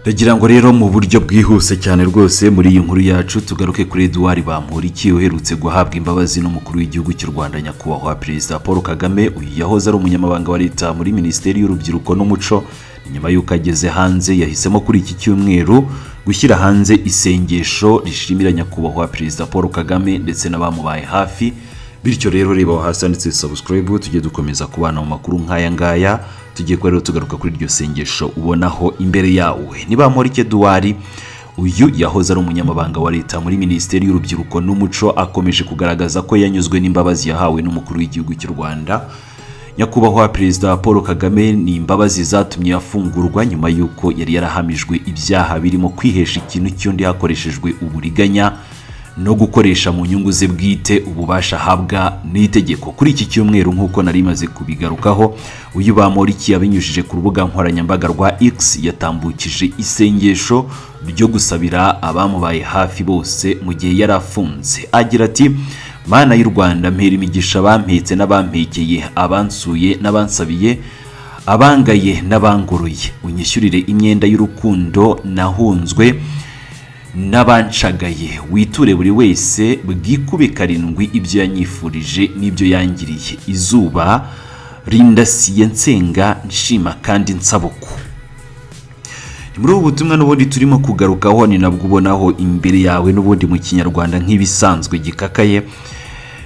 ndagira ngo rero mu buryo bwihuse cyane rwose muri iyi nkuru yacu tugaruke kuri eduwari bamporiki uherutse guhabwa imbabazi n'umukuru w'igihugu cy'u rwanda nyakubahwa perezida paul kagame uyu yahoze ari umunyamabanga wa leta muri minisiteri y'urubyiruko n'umuco nyuma y'uko ageze hanze yahisemo kuri iki cyumweru gushyira hanze isengesho rishimira nyakubahwa perezida paul kagame ndetse n'abamubaye hafi bityo rero reba aho hasi handitse sabusikarayibu tujye dukomeza kubana mu makuru nk'aya ngaya tugiye kuba rero tugaruka kuri iryo sengesho ubonaho imbere yawe nibamporike duwari uyu yahoze ari umunyamabanga wa leta muri minisiteri y'urubyiruko n'umuco akomeje kugaragaza ko yanyuzwe n'imbabazi yahawe n'umukuru w'igihugu cy'u rwanda nyakubahwa perezida paul kagame ni imbabazi zatumye afungurwa nyuma y'uko yari yarahamijwe ibyaha birimo kwihesha ikintu cy'undi hakoreshejwe uburiganya no gukoresha mu nyungu ze bwite ububasha ahabwa n'itegeko kuri iki cyumweru nk'uko nari maze kubigarukaho uyu bamoriki yabinyujije ku rubuga nkoranyambaga rwa x yatambukije isengesho ryo gusabira abamubaye hafi bose mu gihe yari afunze agira ati mana y'u rwanda mpera imigisha abampetse n'abampekeye abansuye n'abansabiye abangaye n'abangoroye unyishyurire imyenda y'urukundo nahunzwe n'abancagaye witure buri wese bwikube karindwi ibyo yanyifurije n'ibyo yangiriye izuba rindasiye nsenga nshima kandi nsabuko ni muri ubu butumwa n'ubundi turimo kugarukaho ni nabwo ubonaho imbere yawe n'ubundi mu kinyarwanda nk'ibisanzwe gikakaye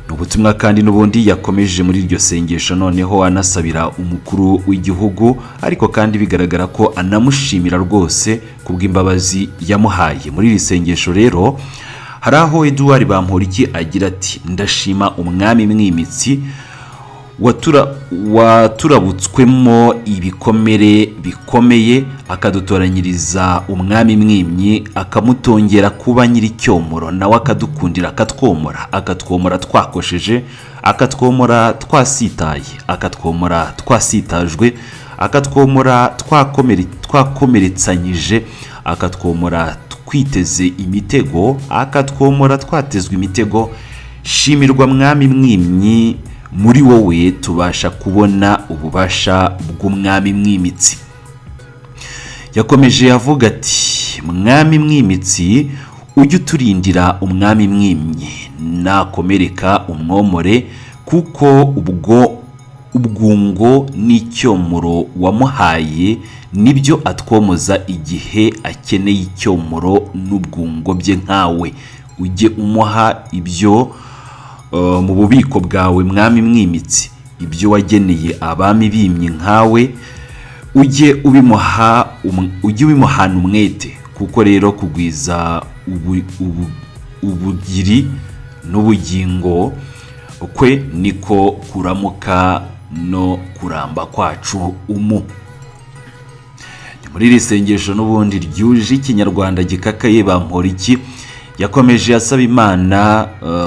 ni ubutumwa kandi n'ubundi yakomeje muri iryo sengesho noneho anasabira umukuru w'igihugu ariko kandi bigaragara ko anamushimira rwose ku bw'imbabazi yamuhaye muri iri sengesho rero hari aho eduwari bamporiki agira ati ndashima umwami mwimitsi waturabutswemo ibikomere bikomeye akadutoranyiriza umwami mwimyi akamutongera kuba nyir'icyomoro nawe akadukundira akatwomora akatwomora twakosheje akatwomora twasitaye akatwomora twasitajwe akatwomora twakomeretsanyije akatwomora twiteze imitego akatwomora twatezwe imitego shimirwa mwami mwimyi muri wowe tubasha kubona ububasha bw'umwami mwimitsi yakomeje avuga ati mwami mwimitsi ujye uturindira umwami mwimye nakomereka umwomore kuko ubwo ubwungo n'icyomoro wamuhaye nibyo atwomoza igihe akeneye icyomoro n'ubwungo bye nkawe ujye umuha ibyo mu bubiko bwawe mwami mwimitsi ibyo wageneye abami bimye nkawe ujye ubimuhana umwete kuko rero kugwiza ubugiri n'ubugingo kwe niko kuramuka no kuramba kwacu umu muri iri sengesho n'ubundi ryuje ikinyarwanda gikakaye bampora iki yakomeje asaba imana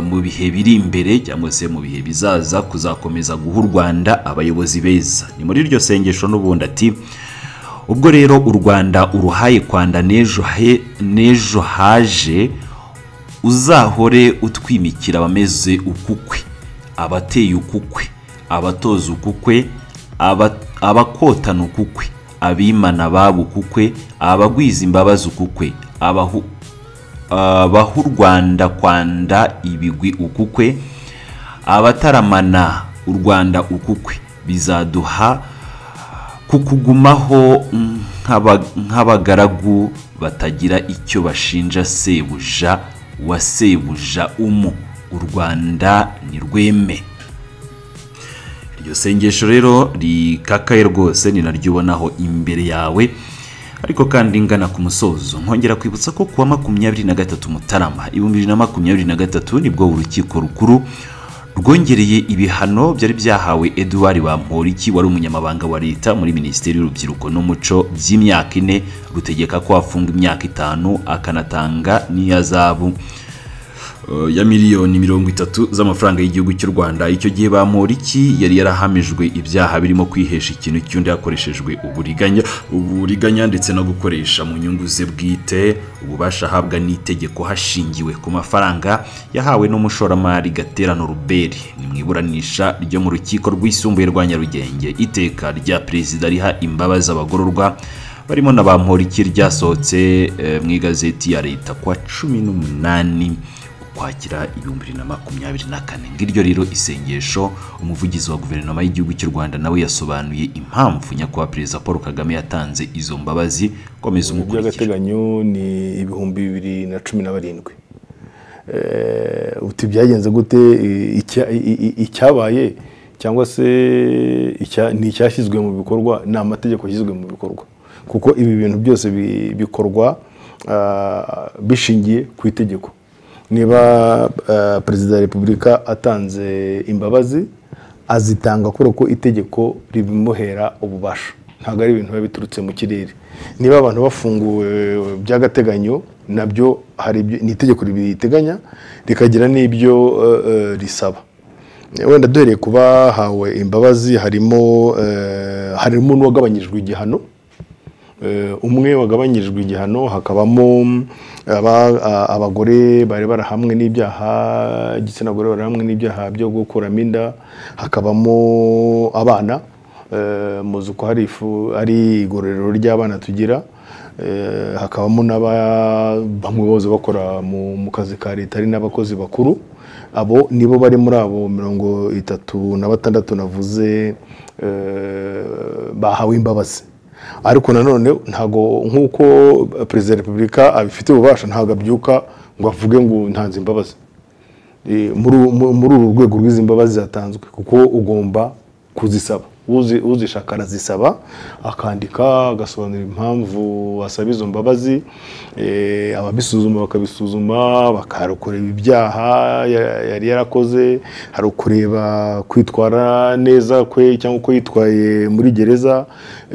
mu bihe biri imbere cyangwa se mu bihe bizaza kuzakomeza guha u rwanda abayobozi beza ni muri iryo sengesho n'ubundi ati ubwo rero u rwanda uruhaye kwanda n'ejo haje uzahore utwimikira abameze ukukwe abateye ukukwe abatoza ukukwe abakotana ukukwe abimana babo ukukwe abagwiza imbabazi ukukwe abahu abaha u rwanda kwanda ibigwi ukukwe abataramana u rwanda ukukwe bizaduha kukugumaho nk'abagaragu batagira icyo bashinja sebuja wa sebuja umu u rwanda ni rweme iryo sengesho rero rikakaye rwose ni naryo ubonaho imbere yawe ariko kandi ngana ku musozo nkongera kwibutsa ko kuwa makumyabiri na gatatu mutarama ibihumbi bibiri na makumyabiri na gatatu nibwo urukiko rukuru rwongereye ibihano byari byahawe eduwari bamporiki wari umunyamabanga wa leta muri minisiteri y'urubyiruko n'umuco by'imyaka ine rutegeka ko afunga imyaka itanu akanatanga n'iya zabu ya miliyoni mirongo itatu z'amafaranga y'igihugu cy'u rwanda icyo gihe bamporiki yari yarahamijwe ibyaha birimo kwihesha ikintu cy'undi hakoreshejwe uburiganya uburiganya ndetse no gukoresha mu nyungu ze bwite ububasha ahabwa n'itegeko hashingiwe ku mafaranga yahawe n'umushoramari gaterano ruberi ni mu iburanisha ryo mu rukiko rwisumbuye rwa nyarugenge iteka rya perezida riha imbabazi abagororwa barimo na bamporiki ryasohotse eh, mu igazeti ya leta kwa cumi n'umunani ukwakira ibihumbi bibiri na makumyabiri na kane ngiryo rero isengesho umuvugizi wa guverinoma y'igihugu cy'u rwanda nawe yasobanuye impamvu nyakubahwa perezida paul kagame yatanze izo mbabazi komeza umukurikira by'agateganyo ni ibihumbi bibiri na cumi na barindwi Eh, uti byagenze gute i- icya- i- i- icyabaye cyangwa se icya- ni icyashyizwe mu bikorwa ni amategeko yashyizwe mu bikorwa kuko ibi bintu byose bi- bikorwa ah, bishingiye ku itegeko niba ah, perezida wa repubulika atanze imbabazi azitanga kubera ko itegeko ribimuhera ububasha ntabwo ari ibintu biba biturutse mu kirere niba abantu bafunguwe by'agateganyo nabyo hari ibyo ni itegeko ribiteganya rikagira n'ibyo eh, eh, risaba wenda duhereye ku bahawe imbabazi harimo eh, harimo n'uwagabanyijwe igihano Eh, umwe wagabanyijwe igihano hakabamo mm, aba- a- abagore bari barahamwe n'ibyaha igitsina gore bari hamwe n'ibyaha byo gukuramo inda hakabamo abana eh, muzi ko hari ifu- ari igororero ry'abana tugira eh, hakabamo n'aba- bamwe bose bakora mu mu kazi ka leta ari n'abakozi bakuru abo nibo bari muri abo mirongo itatu na batandatu navuze eh, bahawe imbabazi ariko nanone ntabwo nk'uko perezida wa repubulika abifitiye ububasha ntabwo abyuka ngo avuge ngo ntanze imbabazi Eh, muri mu- muri uru rwego rw'izi mbabazi zatanzwe kuko ugomba kuzisaba Uzi- uzishaka arazisaba akandika agasobanura impamvu asaba izo mbabazi Eh, ababisuzuma bakabisuzuma bakarekureba ibyaha ya- yari yarakoze hari ukureba kwitwara neza kwe cyangwa uko yitwaye muri gereza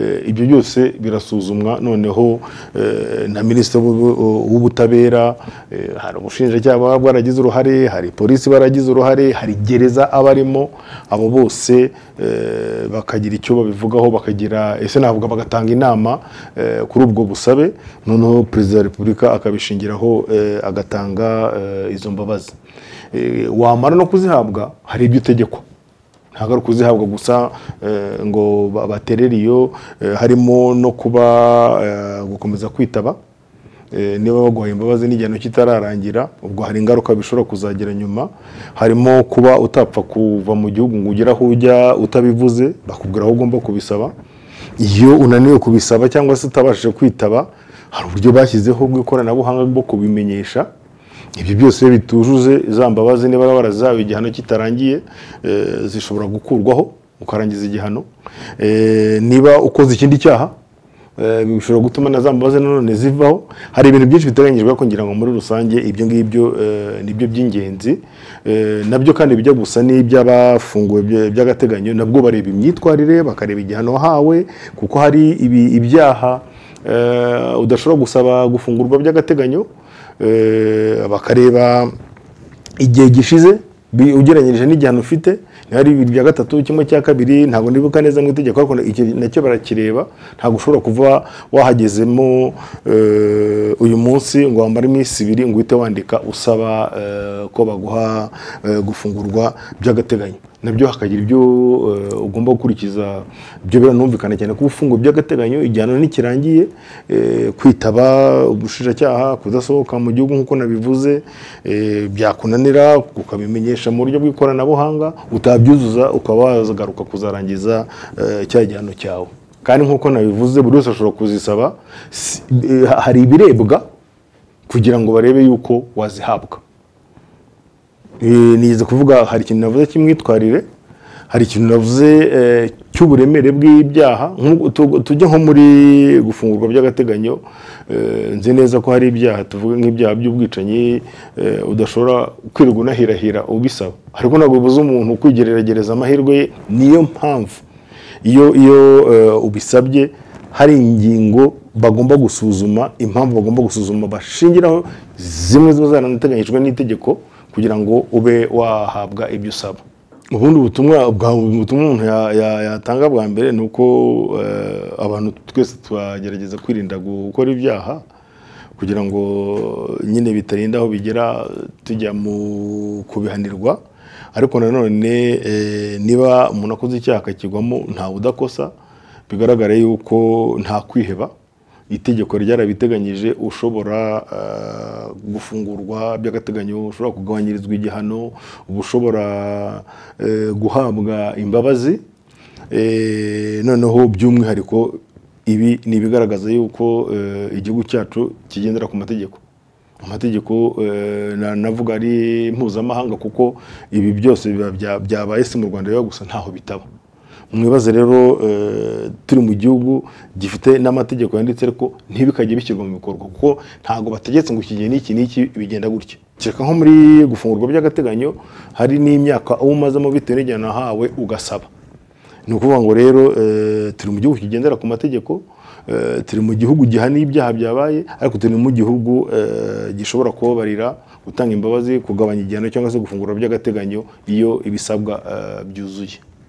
Eh, ibyo byose birasuzumwa noneho eh, na minisitiri w'ubu- w'ubutabera eh, hari umushinjacyaha baba bwaragize uruhare hari polisi baragize uruhare hari gereza abarimo abo bose eh, bakagira icyo babivugaho bakagira ese navuga bagatanga inama eh, kuri ubwo busabe noneho perezida wa repubulika akabishingiraho eh, agatanga eh, izo mbabazi Eh, wamara no kuzihabwa hari ibyo utegekwa ntabwo ari ukuzihabwa gusa eh, ngo ba- baterere iyo eh, harimo no kuba eh, gukomeza kwitaba Eh, niba baguhaye imbabazi n'igihano kitararangira ubwo hari ingaruka bishobora kuzagira nyuma harimo kuba utapfa kuva mu gihugu ngo ugere aho ujya utabivuze bakubwira aho ugomba kubisaba iyo unaniwe kubisaba cyangwa se utabashije kwitaba hari uburyo bashyizeho bw'ikoranabuhanga bwo kubimenyesha ibyo byose iyo bitujuje za mbabazi niba warazawe igihano kitarangiye eh, zishobora gukurwaho ukarangiza igihano Eh, niba ukoze ikindi cyaha eh, bishobora gutuma na za mbabazi nanone zivaho hari ibintu byinshi biteganyijwe kugira ngo muri rusange ibyo ngibyo eh, nibyo by'ingenzi Eh, nabyo kandi bijya gusa n'iby'abafunguwe by- by'agateganyo nabwo bareba imyitwarire bakareba igihano wahawe kuko hari ibi- ibyaha eh, udashobora gusaba gufungurwa by'agateganyo Eh, bakareba igihe gishize bi- ugereranyije n'igihano ufite niba ari bibiri bya gatatu kimwe cya kabiri ntabwo ndibuka neza mu itegeko ariko icyo nacyo barakireba ntabwo ushobora kuva wahagezemo eh, uyu munsi ngo wamare iminsi ibiri ngo uhite wandika usaba eh, ko baguha eh, gufungurwa by'agateganyo nabyo hakagira ibyo eh, ugomba gukurikiza ibyo biranumvikana cyane kuba ufunguye by'agateganyo igihano ntikirangiye eh, kwitaba ubushinjacyaha kudasohoka mu gihugu nk'uko nabivuze eh, byakunanira ukabimenyesha mu buryo bw'ikoranabuhanga utabyuzuza ukaba wazagaruka kuzarangiza eh, cya gihano cyawe kandi nk'uko nabivuze buri wese ashobora kuzisaba si- eh, hari ibirebwa kugira ngo barebe yuko wazihabwa Eh, nigeze kuvuga hari ikintu navuze cy'imyitwarire hari ikintu navuze eh, cy'uburemere bw'ibyaha Nk'uko tu- tujye nko muri gufungurwa by'agateganyo eh, nzi neza ko hari ibyaha tuvuga nk'ibyaha by'ubwicanyi eh, udashobora kwirirwa unahirahira ubisaba ariko ntabwo bibuza umuntu kwigeregereza amahirwe ye niyo mpamvu iyo iyo eh, ubisabye hari ingingo bagomba gusuzuma impamvu bagomba gusuzuma bashingiraho zimwe ziba zaranateganyijwe n'itegeko kugira ngo ube wahabwa ibyo usaba ubundi butumwa bwa butumwa umuntu ya- ya- yatanga bwa mbere ni uko eh, abantu twese twagerageza kwirinda gukora ibyaha kugira ngo nyine bitarinda aho bigera tujya mu kubihanirwa ariko nanone eh, niba umuntu akoze icyaha akakigwamo ntawe udakosa bigaragara yuko nta kwiheba itegeko ryarabiteganyije ushobora eh, gufungurwa by'agateganyo ushobora kugabanyirizwa igihano uba ushobora eh, guhabwa imbabazi Eh, noneho by'umwihariko ibi ni ibigaragaza yuko eh, igihugu cyacu kigendera ku mategeko amategeko eh, na- navuga ari mpuzamahanga kuko ibi byose biba bya- byabaye si mu rwanda biba gusa ntaho bitaba mwibaze rero eh, turi mu gihugu gifite n'amategeko yanditse ariko ntibikajye bishyirwa mu bikorwa kuko ntabwo bategetse ngo iki gihe n'iki n'iki bigenda gutya kereka nko muri gufungurwa by'agateganyo hari n'imyaka uba umazemo bitewe n'igihe nahawe ugasaba ni ukuvuga ngo rero eh, turi mu gihugu kigendera ku mategeko eh, turi mu gihugu gihana ibyaha byabaye ariko turi mu gihugu eh, gishobora kubabarira gutanga imbabazi kugabanya igihano cyangwa se gufungura by'agateganyo iyo ibisabwa eh, byuzuye